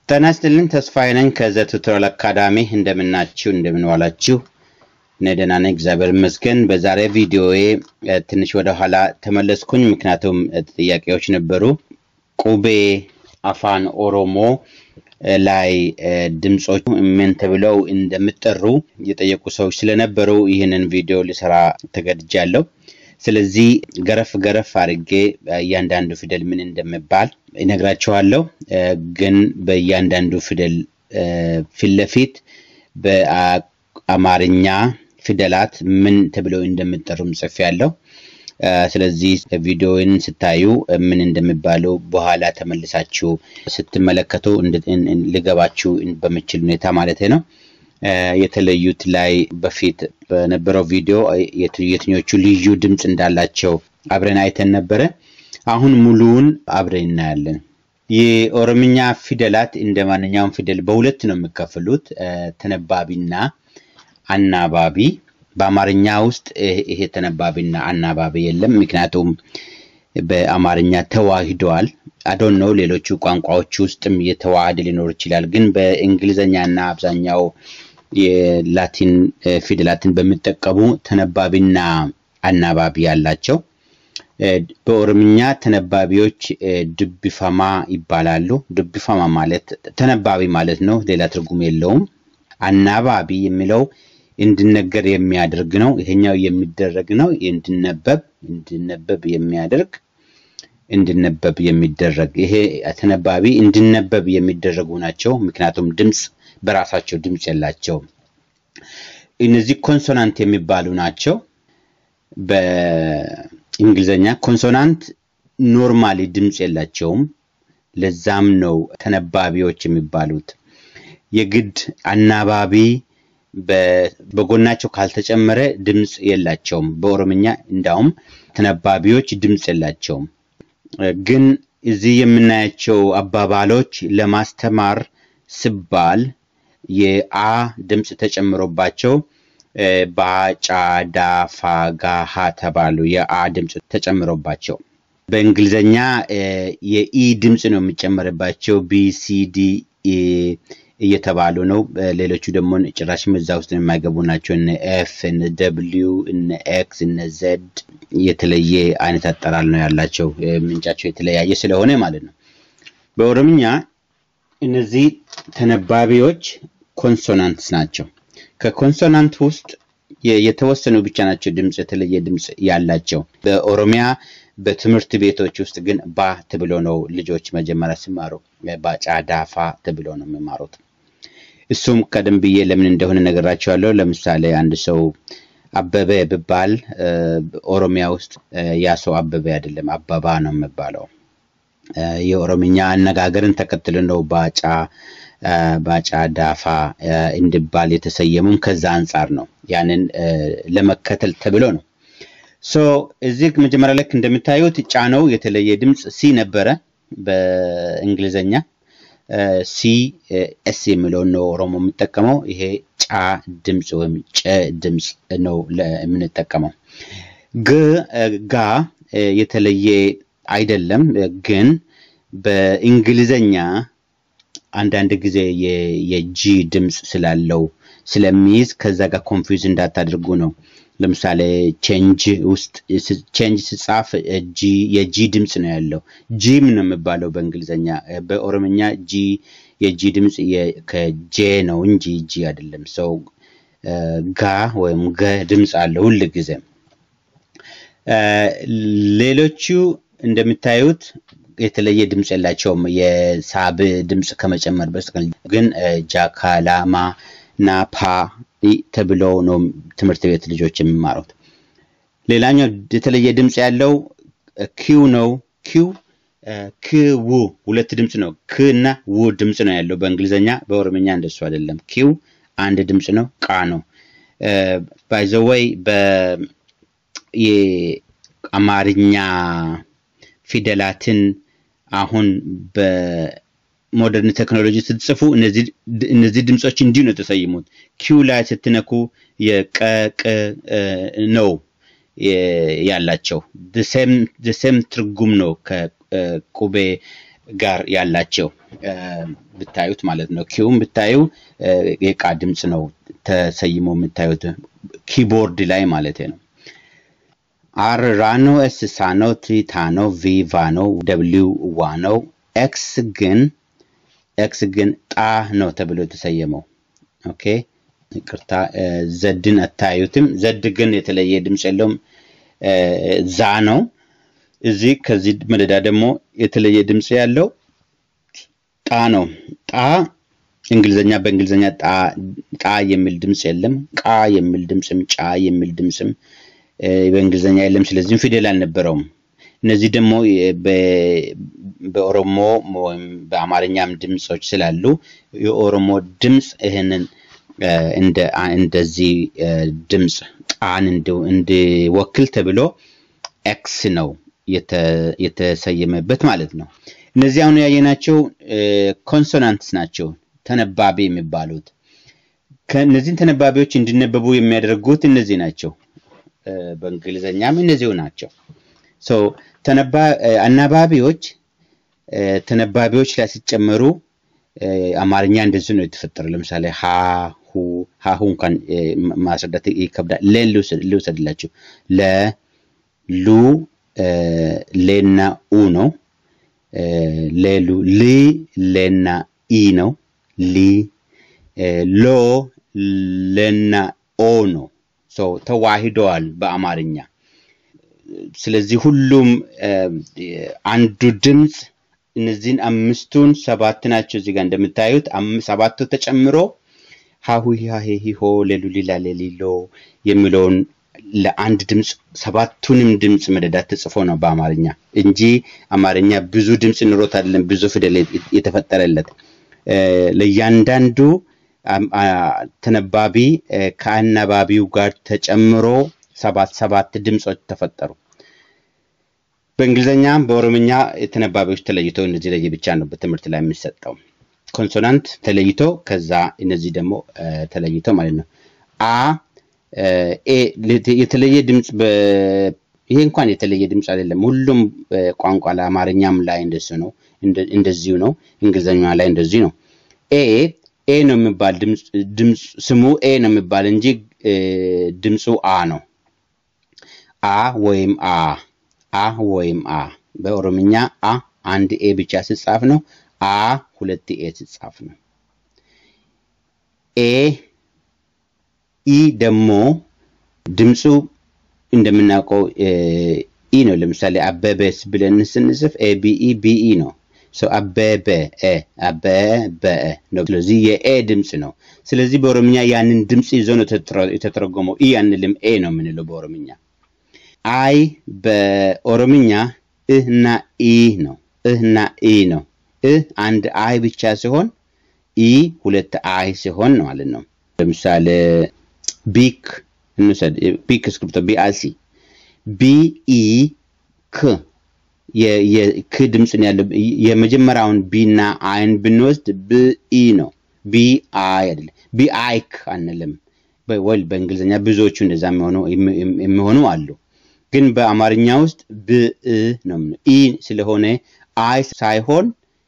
ጤና ይስጥልኝ ተስፋዬ ነኝ ከዘ ቱቶሪያል አካዳሚ እንደምናችሁ እንደምንዋላችሁ እኔ ደህና ነኝ እግዚአብሔር ይመስገን በዛሬ ቪዲዮዬ እ፣ ትንሽ ወደ ኋላ ተመለስኩኝ ምክንያቱም እ፣ ጥያቄዎች ነበሩ ቁቤ አፋን ኦሮሞ እ፣ ላይ እ፣ ድምፆች ምን ተብለው እንደሚጠሩ የጠየቁ ሰዎች ስለነበሩ ይህንን ቪዲዮ ልሰራ ተገድጃለሁ ስለዚህ ገረፍ ገረፍ አድርጌ እ፣ እያንዳንዱ ፊደል ምን እንደሚባል እነግራችኋለሁ እ፣ ግን በእያንዳንዱ ፊደል እ፣ ፊት ለፊት በአማርኛ ፊደላት ምን ተብለው እንደሚጠሩም ጽፌያለሁ። እ፣ ስለዚህ ቪዲዮውን ስታዩ እ፣ ምን እንደሚባሉ በኋላ ተመልሳችሁ ስትመለከቱ እንድ- እን- እን- ሊገባችሁ በምችል ሁኔታ ማለት ነው። እ፣ የተለዩት ላይ በፊት በነበረው ቪዲዮ እ፣ የት- የትኞቹ ልዩ ድምፅ እንዳላቸው አብረን አይተን ነበረ። አሁን ሙሉውን አብረን እናያለን። የኦሮምኛ ፊደላት እንደ ማንኛውም ፊደል በሁለት ነው የሚከፍሉት፣ እ፣ ተነባቢና አናባቢ። በአማርኛ ውስጥ እ- ይሄ ተነባቢና አናባቢ የለም፣ ምክንያቱም በአማርኛ ተዋሂደዋል። አዶን ነው ሌሎቹ ቋንቋዎች ውስጥም የተዋሃደ ሊኖር ይችላል። ግን በእንግሊዝኛ እና አብዛኛው የላቲን እ፣ ፊደላትን በሚጠቀሙ ተነባቢና አናባቢ ያላቸው እ፣ በኦሮምኛ ተነባቢዎች እ፣ ድቢፈማ ይባላሉ። ድቢፈማ ማለት ተነባቢ ማለት ነው፣ ሌላ ትርጉም የለውም። አናባቢ የሚለው እንዲነገር የሚያደርግ ነው። ይሄኛው የሚደረግ ነው፣ እንዲነበብ እንዲነበብ የሚያደርግ እንዲነበብ የሚደረግ ይሄ ተነባቢ እንዲነበብ የሚደረጉ ናቸው። ምክንያቱም ድምፅ በራሳቸው ድምፅ የላቸውም። እነዚህ ኮንሶናንት የሚባሉ ናቸው። በእንግሊዝኛ ኮንሶናንት ኖርማሊ ድምፅ የላቸውም። ለዛም ነው ተነባቢዎች የሚባሉት። የግድ አናባቢ በ- በጎናቸው ካልተጨመረ ድምፅ የላቸውም። በኦሮምኛ እንዳውም ተነባቢዎች ድምፅ የላቸውም። እ፣ ግን እዚህ የምናያቸው አባባሎች ለማስተማር ሲባል የአ ድምፅ ተጨምሮባቸው እ፣ ባጫ፣ ዳፋ፣ ጋሃ ተባሉ። የአ ድምፅ ተጨምሮባቸው በእንግሊዝኛ እ፣ የኢ ድምፅ ነው የሚጨመርባቸው ቢ ሲ ዲ ኢ እየተባሉ ነው። እ፣ ሌሎቹ ደግሞ ጭራሽም እዛ ውስጥ የማይገቡ ናቸው። እነ ኤፍ፣ እነ ደብሊው፣ እነ ኤክስ፣ እነ ዘድ የተለየ አይነት አጠራር ነው ያላቸው እ፣ ምንጫቸው የተለያየ ስለሆነ ማለት ነው። በኦሮምኛ እነዚህ ተነባቢዎች ኮንሶናንትስ ናቸው። ከኮንሶናንት ውስጥ የ- የተወሰኑ ብቻ ናቸው ድምፅ የተለየ ድምፅ ያላቸው። በኦሮሚያ በትምህርት ቤቶች ውስጥ ግን ባ ተብሎ ነው ልጆች መጀመሪያ ሲማሩ ባጫ ዳፋ ተብሎ ነው የሚማሩት። እሱም ቀደም ብዬ ለምን እንደሆነ ነገራቸዋለሁ። ለምሳሌ አንድ ሰው አበበ ብባል እ፣ ኦሮሚያ ውስጥ እ፣ ያ ሰው አበበ አይደለም አበባ ነው የሚባለው። እ፣ የኦሮምኛ አነጋገርን ተከትሎ ነው ባጫ እ፣ ባጫ ዳፋ እ፣ እንዲባል የተሰየሙም ከዛ አንጻር ነው። ያንን እ፣ ለመከተል ተብሎ ነው። ሶ እዚህ መጀመሪያ ልክ እንደምታዩት ጫነው የተለየ ድምፅ ሲ ነበረ በእንግሊዘኛ እ፣ ሲ እ፣ ኤስ የሚለውን ነው ኦሮሞ የሚጠቀመው። ይሄ ጫ ድምፅ ወይም ጨ ድምፅ ነው ለ- የምንጠቀመው። ግ እ፣ ጋ እ፣ የተለየ አይደለም፣ እ፣ ግን በእንግሊዘኛ አንዳንድ ጊዜ የ- የጂ ድምፅ ስላለው ስለሚይዝ ከዛ ጋር ኮንፊውዝ እንዳታደርጉ ነው። ለምሳሌ ቼንጅ ውስጥ ቼንጅ ሲጻፍ እ፣ ጂ የጂ ድምፅ ነው ያለው። ጂም ነው የሚባለው በእንግሊዝኛ። እ፣ በኦሮምኛ ጂ የጂ ድምፅ የ- ከጄ ነው እንጂ ጂ አይደለም። ሰው ጋ ወይም ገ ድምፅ አለ ሁል ጊዜም። እ፣ ሌሎቹ እንደምታዩት የተለየ ድምፅ የላቸውም የሳብ ድምፅ ከመጨመር በስተቀር ግን እ፣ ጃካላማ እና ፓ ኢ ተብለው ነው ትምህርት ቤት ልጆች የሚማሩት። ሌላኛው የተለየ ድምፅ ያለው እ፣ ኪው ነው። ኪው እ፣ ክው ሁለት ድምፅ ነው። ክ እና ው ድምፅ ነው ያለው በእንግሊዝኛ። በኦሮምኛ እንደሱ አይደለም። ኪው አንድ ድምፅ ነው። ቃ ነው። ባይዘወይ በ የአማርኛ ፊደላትን አሁን በሞደርን ቴክኖሎጂ ስትጽፉ እነዚህ እነዚህ ድምፆች እንዲሁ ነው የተሰየሙት። ኪው ላይ ስትነኩ የቀቅ ነው የ- ያላቸው ሴም ትርጉም ነው ከቁቤ ጋር ያላቸው ብታዩት ማለት ነው። ኪውም ብታዩ የቃ ድምፅ ነው ተሰይሞ የምታዩት ኪቦርድ ላይ ማለት ነው። አር ራ ነው፣ ኤስ ሳ ነው፣ ቲ ታ ነው፣ ቪ ቫ ነው፣ ደብሊው ዋ ነው። ኤክስ ግን ኤክስ ግን ጣ ነው ተብሎ የተሰየመው። ኦኬ ይቅርታ፣ ዘድን አታዩትም። ዘድ ግን የተለየ ድምፅ የለውም። ዛ ነው። እዚህ ከዚህ መደዳ ደግሞ የተለየ ድምፅ ያለው ጣ ነው። ጣ እንግሊዘኛ በእንግሊዘኛ ጣ የሚል ድምፅ የለም። ቃ የሚል ድምፅም ጫ የሚል ድምፅም በእንግሊዘኛ የለም። ስለዚህም ፊደል አልነበረውም። እነዚህ ደግሞ በኦሮሞ ወይም በአማርኛም ድምፆች ስላሉ የኦሮሞ ድምፅ ይህንን እንደዚህ ድምፅ ጣን እንዲወክል ተብሎ ኤክስ ነው የተሰየመበት ማለት ነው። እነዚህ አሁን ያየናቸው ኮንሶናንትስ ናቸው፣ ተነባቢ የሚባሉት። ከእነዚህን ተነባቢዎች እንዲነበቡ የሚያደርጉት እነዚህ ናቸው። በእንግሊዝኛም እነዚሁ ናቸው። አናባቢዎች ተነባቢዎች ላይ ሲጨመሩ አማርኛ እንደዚህ ነው የተፈጠረ። ለምሳሌ ሀሁ ሀሁ እንኳን ማስረዳት ይከብዳል። ለን ልውሰድላችሁ። ለ ሉ ሌና ኡ ነው። ሌሉ ሊ ሌና ኢ ነው። ሊ ሎ ሌና ኦ ነው። ተዋሂደዋል በአማርኛ። ስለዚህ ሁሉም አንዱ ድምፅ እነዚህን አምስቱን ሰባት ናቸው። እዚህ ጋር እንደምታዩት ሰባቱ ተጨምሮ ሀሁ ሀሄ ሂሆ ሌሉ ሊላ ሌሊሎ የሚለውን ለአንድ ድምፅ ሰባቱንም ድምፅ መደዳት ተጽፎ ነው በአማርኛ እንጂ አማርኛ ብዙ ድምፅ ኑሮት አይደለም፣ ብዙ ፊደል የተፈጠረለት ለእያንዳንዱ ተነባቢ ከአናባቢው ጋር ተጨምሮ ሰባት ሰባት ድምፆች ተፈጠሩ። በእንግሊዝኛ በኦሮምኛ ተነባቢዎች ተለይተው እነዚህ ለየ ብቻ ነው በትምህርት ላይ የሚሰጠው። ኮንሶናንት ተለይቶ ከዛ እነዚህ ደግሞ ተለይተው ማለት ነው። አ የተለየ ድምፅ ይሄ እንኳን የተለየ ድምፅ አይደለም። ሁሉም ቋንቋ ለአማርኛም ላይ እንደሱ ነው እንደዚሁ ነው። እንግሊዝኛ ላይ እንደዚሁ ነው። ኤ ኤ ነው የሚባል ድምፅ ስሙ ኤ ነው የሚባል እንጂ ድምፁ አ ነው። አ ወይም አ አ ወይም አ በኦሮምኛ አ አንድ ኤ ብቻ ስጻፍ ነው። አ ሁለት ኤ ስጻፍ ነው። ኤ ኢ ደግሞ ድምፁ እንደምናውቀው ኢ ነው። ለምሳሌ አበበስ ብለን ስንጽፍ ኤ ቢኢ ቢኢ ነው። ሰው አበበ አበበ ነው። ስለዚህ የኤ ድምፅ ነው። ስለዚህ በኦሮምኛ ያንን ድምፅ ይዞ ነው የተተረጎመው። ኢ አንልም፣ ኤ ነው የምንለው በኦሮምኛ። አይ በኦሮምኛ እህና ኢ ነው። እህና ኢ ነው። እህ አንድ አይ ብቻ ሲሆን ኢ ሁለት አይ ሲሆን ማለት ነው። ለምሳሌ ቢክ እንውሰድ። ቢክ እስክሪብቶ ቢአሲ ቢኢ ክ የክ ድምፅ ነው ያለው። የመጀመሪያውን ቢና አይን ብንወስድ ብኢ ነው። ቢ አይ አይደለም። ቢ አይክ አንልም። ወል በእንግሊዝኛ ብዙዎቹ እንደዛ የሚሆኑ አሉ። ግን በአማርኛ ውስጥ ብእ ነው። ኢ ስለሆነ አይ ሳይሆን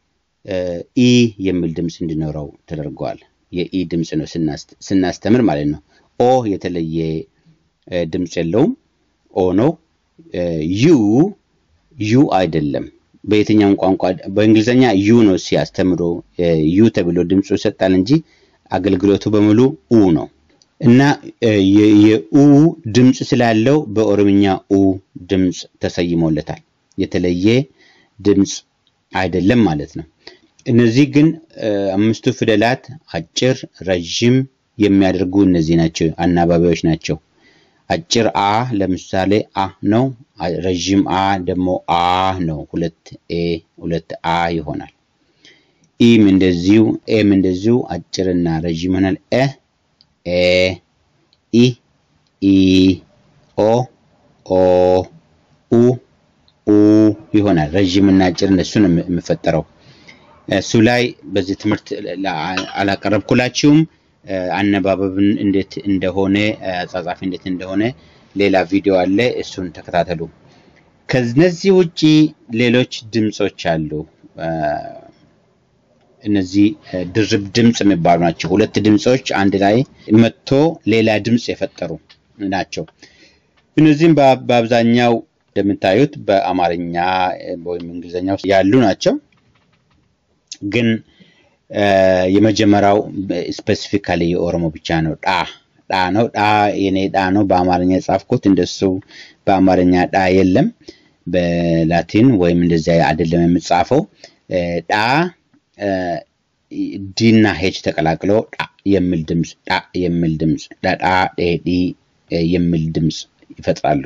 ኢ የሚል ድምፅ እንዲኖረው ተደርጓል። የኢ ድምፅ ነው ስናስተምር ማለት ነው። ኦ የተለየ ድምፅ የለውም። ኦ ነው። ዩ ዩ አይደለም። በየትኛውም ቋንቋ በእንግሊዝኛ ዩ ነው ሲያስተምሮ ዩ ተብሎ ድምፁ ይሰጣል እንጂ አገልግሎቱ በሙሉ ኡ ነው እና የኡ ድምፅ ስላለው በኦሮምኛ ኡ ድምፅ ተሰይሞለታል። የተለየ ድምፅ አይደለም ማለት ነው። እነዚህ ግን አምስቱ ፊደላት አጭር፣ ረዥም የሚያደርጉ እነዚህ ናቸው፣ አናባቢዎች ናቸው። አጭር አ ለምሳሌ አ ነው። ረዥም አ ደግሞ አ ነው። ሁለት ኤ ሁለት አ ይሆናል። ኢም እንደዚሁ ኤም እንደዚሁ አጭርና ረዥም ይሆናል። ኤ ኤ ኢ ኢ ኦ ኦ ኡ ኡ ይሆናል። ረዥምና አጭር እነሱ ነው የሚፈጠረው። እሱ ላይ በዚህ ትምህርት አላቀረብኩላችሁም። አነባበብን እንዴት እንደሆነ አጻጻፊ እንዴት እንደሆነ ሌላ ቪዲዮ አለ፣ እሱን ተከታተሉ። ከነዚህ ውጪ ሌሎች ድምፆች አሉ። እነዚህ ድርብ ድምፅ የሚባሉ ናቸው። ሁለት ድምፆች አንድ ላይ መጥቶ ሌላ ድምፅ የፈጠሩ ናቸው። እነዚህም በአብዛኛው እንደምታዩት በአማርኛ ወይም እንግሊዝኛ ውስጥ ያሉ ናቸው። ግን የመጀመሪያው ስፔሲፊካሊ የኦሮሞ ብቻ ነው። ጣ ጣ ነው። ጣ የኔ ጣ ነው። በአማርኛ የጻፍኩት እንደሱ በአማርኛ ጣ የለም። በላቲን ወይም እንደዚያ አይደለም የምጻፈው። ጣ ዲና ሄች ተቀላቅሎ ጣ የሚል ድምፅ ጣ የሚል ድምፅ ዳጣ ዴዲ የሚል ድምፅ ይፈጥራሉ።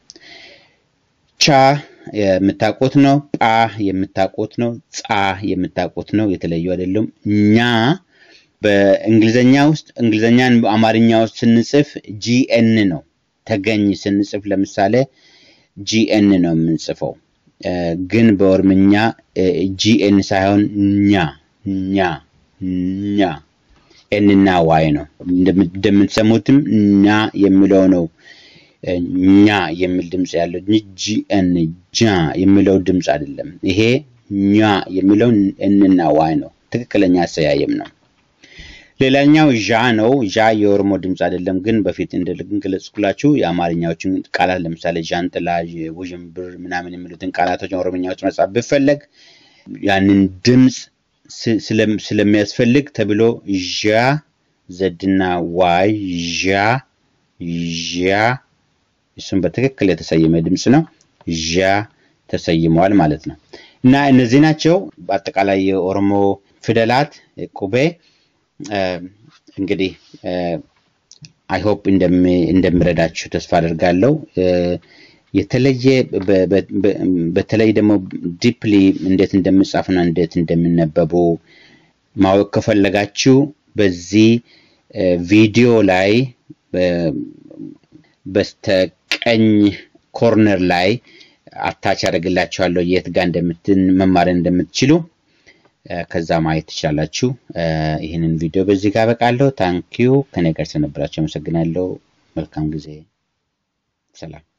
ቻ የምታውቁት ነው። ጳ የምታውቁት ነው። ጻ የምታውቁት ነው። የተለዩ አይደሉም። ኛ በእንግሊዘኛ ውስጥ እንግሊዘኛን በአማርኛ ውስጥ ስንጽፍ ጂኤን ነው። ተገኝ ስንጽፍ ለምሳሌ ጂኤን ነው የምንጽፈው። ግን በኦሮምኛ ጂኤን ሳይሆን ኛ ኛ ኛ ኤንና ዋይ ነው። እንደምትሰሙትም ኛ የሚለው ነው ኛ የሚል ድምፅ ያለው ጂኤን ጃ የሚለው ድምፅ አይደለም። ይሄ ኛ የሚለው ኤንና ዋይ ነው። ትክክለኛ አሰያየም ነው። ሌላኛው ዣ ነው። ዣ የኦሮሞ ድምፅ አይደለም፣ ግን በፊት እንደገለጽኩላችሁ የአማርኛዎችን ቃላት ለምሳሌ ዣንጥላ፣ ውዥንብር ምናምን የሚሉትን ቃላቶች ኦሮምኛዎች መጻፍ ብፈለግ ያንን ድምፅ ስለሚያስፈልግ ተብሎ ዣ ዘድና ዋይ ዣ ዣ እሱም በትክክል የተሰየመ ድምፅ ነው። ዣ ተሰይመዋል ማለት ነው። እና እነዚህ ናቸው በአጠቃላይ የኦሮሞ ፊደላት ቁቤ። እንግዲህ አይሆፕ እንደምረዳችሁ ተስፋ አደርጋለሁ። የተለየ በተለይ ደግሞ ዲፕሊ እንዴት እንደምጻፉና እንዴት እንደሚነበቡ ማወቅ ከፈለጋችሁ በዚህ ቪዲዮ ላይ በስተቀኝ ኮርነር ላይ አታች ያደርግላችኋለሁ የት ጋር እንደምትን መማር እንደምትችሉ ከዛ ማየት ትችላላችሁ። ይህንን ቪዲዮ በዚህ ጋር በቃለሁ። ታንኪዩ ከኔ ጋር ስለነበራችሁ አመሰግናለሁ። መልካም ጊዜ። ሰላም